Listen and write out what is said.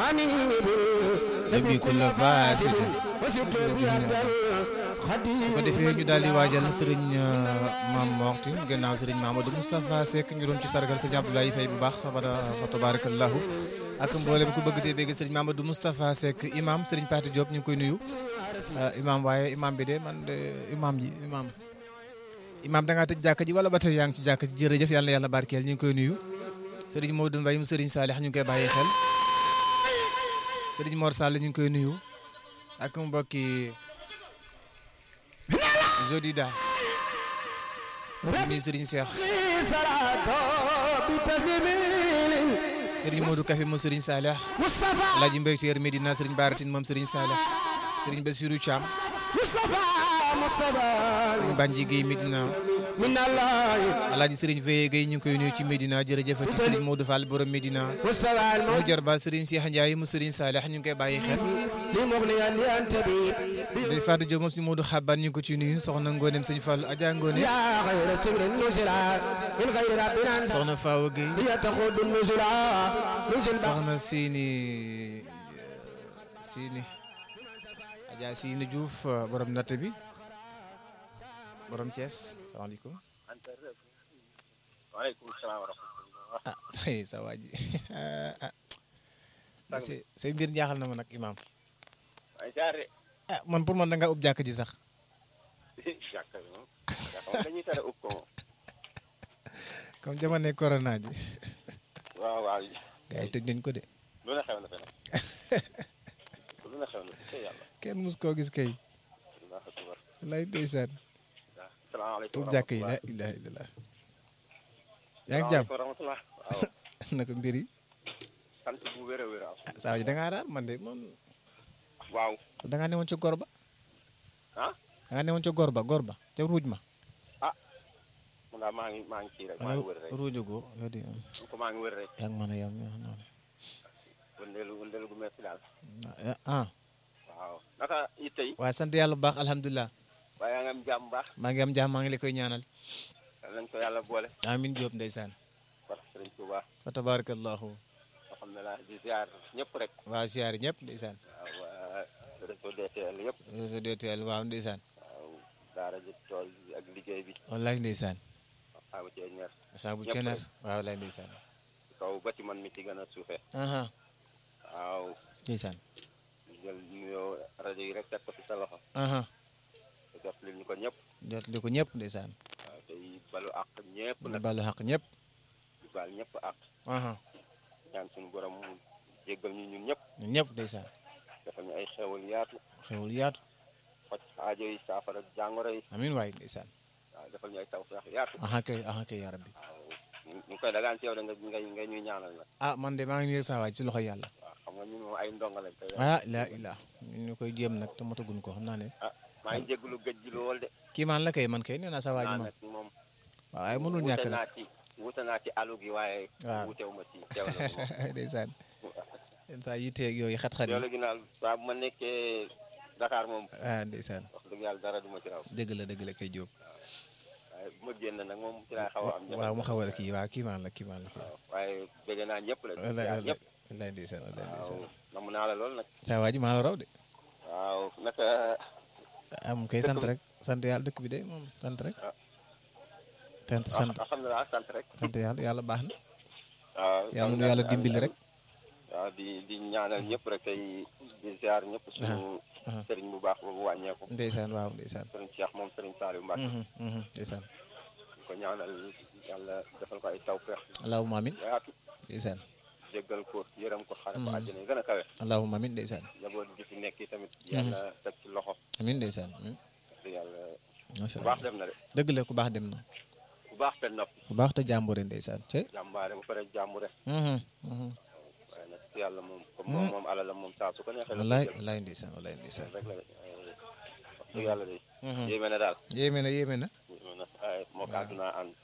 nabi kulla fasidin su ko defee ñu daal di waajal sëriñ maam Moxtin gannaaw sëriñ Mamadou Moustapha Seck ñu doon ci sargal sëriñ Abdoulaye Faye bu baax fa tabarakallahu ak mboolem ku bëgg tey bëgg sëriñ Mamadou Moustapha Seck imam sëriñ Pati Diop ñu ngi koy nuyu imam waaye imam bi de man de imam ji imam imam da ngaa tëj jàkka ji wala ba tey yaa ngi ci jàkka ji jërëjëf yàlla na yàlla barkeel ñu ngi koy nuyu sëriñ Modou Mbaye mu sëriñ Salih ñu ngi koy bàyyi xel sëriñ Mor Sall ñu ngi koy nuyu ak mbokki Jodida nuyu sëriñ Cheikh sëriñ Modou Kafe moom sëriñ Salih Alaaji Mbaye Teer Medina sëriñ Baratin moom sëriñ Salih sëriñ Bassirou Thiam sëriñ Banji Guèye Medina alaaji sëriñ Veye Guèye ñu ngi koy nuyu ci Medina jërëjëfati sëriñ Modou Fall borom Medina mu jarba sëriñ Cheikh Ndiaye mu sëriñ Salih ñu ngi koy bàyyi xel day Fatou Diop moom si Modou Xaban ñu ngi ko ci nuyu soxna Ngonem sëñ Fall Adja Ngone soxna Fawa Guèye soxna Sini Sini Adja Sini Diouf borom natt bi borom Thiès salaamaaleykum. waaleykum salaam wa rahmatulah. ah say sa waa ji ah. say say mbir jaaxal na ma nag imaam. waaye jaaree. ah man pour man da nga ub jàkk ji sax. jàkka bi moom jàkka moom dañuy tere ub ko moom. comme jamono corona ji. waaw waaw. gars yi tëj nañ ko de. lu ne xew na fi nag. lu ne xew na fi yàlla. kenn mus koo gis kay. allahu akbar. lay ndeysaan. salaamaaleykum ub jàkk yi la ilaha illallah. yaa ngi jàmm rahmatulah. waaw. naka mbir yi. sant bu wér a wér a. ah saa ji da ngaa raar man de moom. waaw. da ngaa newoon ca gor ba. ah. da ngaa newoon ca gor ba gor ba ca ruuj ma. man daal maa ngi maa ngi kii rek maa ngi wër rek. ruuj go yow de. ko maa ngi wër rek. yaa ngi mën a yem yow noonu. wëndeelu wëndeelu gu metti daal. ah. waaw naka it tey. waaye sant yàlla bu baax alhamdulilah. waaye yaa ngi am jàmm baax. maa ngi am jàmm maa ngi la koy ñaanal. yal nañ ko yàlla boole. amin Diop ndeysaan. parce que Sëriñ Tuuba. fa tabarakallahu alhamdulilah di ziar ñëpp rek. waa siyaari ñëpp ndeysaan. waaw waa réseau DTL yëpp. réseau DTL waaw ndeysaan. waaw daara ji tool bi ak liggéey bi. wallaay ndeysaan. xaabu cee ñaar. saabu ñëpp cenar rek. waaw wallaay ndeysaan. kaw ba ci man mi ci gën a suufee. aha waaw ndeysaan. ñu jël nuyoo rajo yi rek teg ko ci sa loxo. aha te jot li ñu ko ñëpp. jot li ko ñëpp ndeysaan. waaw tey balu àq ñëpp di nag. balu xaq ñëpp. di baal ñëpp àq. aha ñaan suñu borom mu jéggal ñu ñun ñëpp. ñun ñëpp ndeysaan. defal ñu ay xewal yaatu. xewul yaatu. faj aajo yi saafara jàngoro yi. amin waay ndeysaan. waaw defal ñu ay tawfeex yaatu. aha kay aha kay yaa rabbi. waaw ñu ñu koy dagaan ci yow da nga ngay ngay ñuy ñaanal nag. ah man de maa ngi nii saa waay ci loxo yàlla. waaw xam nga ñun moom ay ndongo lañ te ah la ilaah ñun ñu koy jéem nag te motaguñ ko xam naa ne. ah maa ngi jégalu gëj ji lool de. kii maan la kay man kay nee naa saa waay ji naa moom. nag moom. waaw waaye mënul ñàkk wuute nag. naa ci wuute naa ci alu gi waaye. waaw wuutewu ma ci teew na ci moom. ndeysaan. yenn saa yitteeg yooyu xat-xat yi. loolu gi naal saa bu ma nekkee Dakar moom ah ndeysaan. wax dëgg yàlla dara du ma ci raw dëgg la dëgg la kay Diop. waaye bu ma génn nag moom ci laay xaw a am jafe waaw mu xawal kii waaw kii maan la kii maan la kii. waaw waaye bëgg naa ñëpp la di wallaay ziar wallaay ñëpp wallaay ndeysaan wallaay waaw ndeysaan. namm naa la lool nag saa waa ji maa la raw de. waaw naka am kay sant rek sant yàlla dëkk bi de moom sant rek. sant sant alhamdulilah sant rek sant yàlla yàlla baax na. waaw yàlla nu yàlla dimbali rek. waaw di di ñaanal ñëpp rek tey di ziar ñëpp suñu aha. sëriñ bu baax boobu wàññeeku ndeysaan waaw ndeysaan. sëriñ Cheikh moom sëriñ Saliou Mbacke Mhm, mhm, ndeysaan. di ko ñaanal yàlla defal ko ay tawfeex allahumma amin yaatu ndeysaan. jéggal ko yërëm ko xare ko àjjana yi gën a kawe allahumma amin ndeysaan. njaboot gi fi nekk tamit yàlla teg ci loxo amin ndeysaan. amin di yàlla macha bu baax allah dem na de dëgg la ku baax dem na. bu baax te nopp ku baax te jàmbure ndeysaan. cey. jàmbaare ba pare jàmbure Mhm, mhm. waaye nag yàlla moom comme moom moom alalam moom saa su ko neexee la wallaay ko jël. wallaay ndeysaan wallaay ndeysaan. rek la de wax dëgg yàlla de Mhm. yéeme na daal yéeme na yéeme na. yéeme na waaye moo ko àdduna ànd